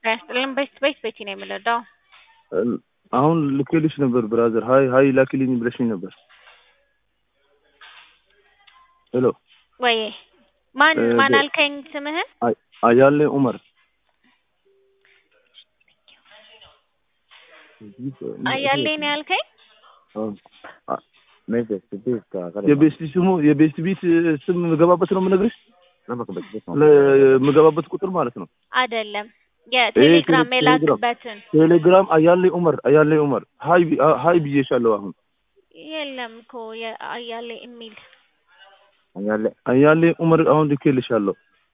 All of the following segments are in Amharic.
ያስጥልን በስት በስት ቤቲ ነው የምንረዳው። አሁን ልኬልሽ ነበር ብራዘር። ሀይ ሀይ ላኪልኝ ብለሽኝ ነበር። ሄሎ ወይ ማን እ ማን ደ- አልከኝ ስምህን? አይ- አያሌ ኡመር አያሌ ነው ያልከኝ? የቤስት ስሙ የቤስት ቢት ስም የምገባበት ነው የምነግርሽ። ለምገባበት ቁጥር ማለት ነው። አይደለም የቴሌግራም ቴሌ- የላክበትን ቴሌግራም አያሌ ኡመር አያሌ ኡመር ሀይ ቢ- አ- ሀይ ብዬሻለሁ። አሁን የለም እኮ የአያሌ የሚል አያሌ ኡመር አሁን ልኬልሻለሁ።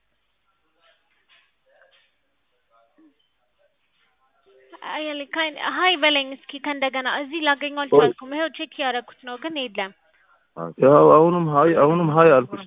አያሌ ካይ- ሀይ በለኝ እስኪ ከእንደገና እዚህ ላገኘው አልቻልኩም። ይኸው ቼክ ያደረኩት ነው ግን የለም። ያው አሁንም ሀይ አሁንም ሀይ አልኩሽ።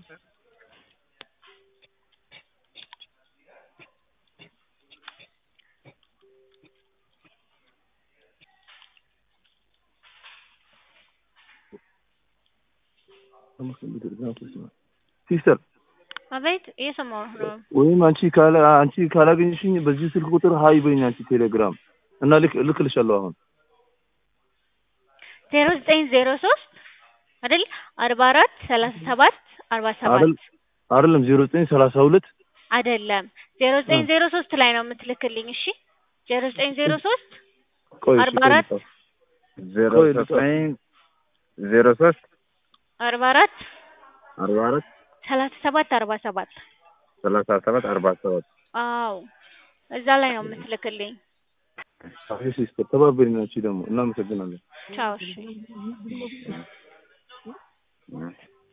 ሲስተር አቤት እየሰማሁ ነው። ወይም አንቺ ካላ አንቺ ካላገኘሽኝ በዚህ ስልክ ቁጥር ሀይ በይኝ አንቺ ቴሌግራም እና ልክ ልክልሻለሁ አሁን ዜሮ ዘጠኝ ዜሮ ሶስት አይደል አርባ አራት ሰላሳ ሰባት አርባ ሰባት አይደል አይደለም ዜሮ ዘጠኝ ሰላሳ ሁለት አይደለም ዜሮ ዘጠኝ ዜሮ ሶስት ላይ ነው የምትልክልኝ። እሺ ዜሮ ዘጠኝ ዜሮ ሶስት ቆይ አርባ አራት ዜሮ ቆይ ዘጠኝ ዜሮ ሶስት አርባ አራት አርባ አራት ሰላሳ ሰባት አርባ ሰባት ሰላሳ ሰባት አርባ ሰባት አዎ እዛ ላይ ነው የምትልክልኝ። ሲስተር ተባበሪኝ አንቺ ደግሞ እናመሰግናለን። ቻው እሺ። እ